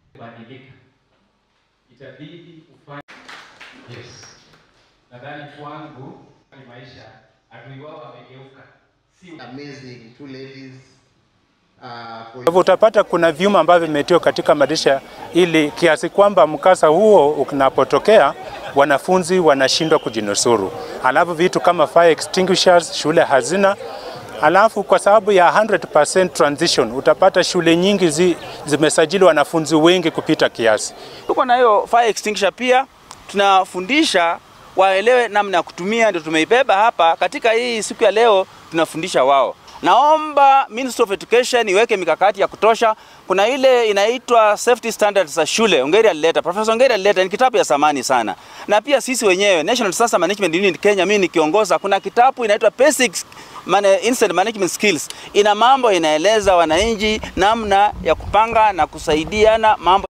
badilika, itabidi ufanye yes. Nadhani kwangu ni maisha, adui wao wamegeuka, si amazing two ladies uh, for Kwa hivyo utapata kuna vyuma ambavyo vimetiwa katika madirisha ili kiasi kwamba mkasa huo unapotokea wanafunzi wanashindwa kujinusuru. Alafu vitu kama fire extinguishers shule hazina. Alafu kwa sababu ya 100% transition utapata shule nyingi zi, zimesajili wanafunzi wengi kupita kiasi. Tuko na hiyo fire extinguisher pia, tunafundisha waelewe namna ya kutumia, ndio tumeibeba hapa katika hii siku ya leo, tunafundisha wao. Naomba Ministry of Education iweke mikakati ya kutosha. Kuna ile inaitwa safety standards za shule, Ongeri alileta, Professor Ongeri alileta, ni kitabu ya samani sana. Na pia sisi wenyewe National Disaster Management Unit Kenya, mimi nikiongoza, kuna kitabu inaitwa Basic Man Incident Management Skills. Ina mambo inaeleza wananchi namna ya kupanga na kusaidiana mambo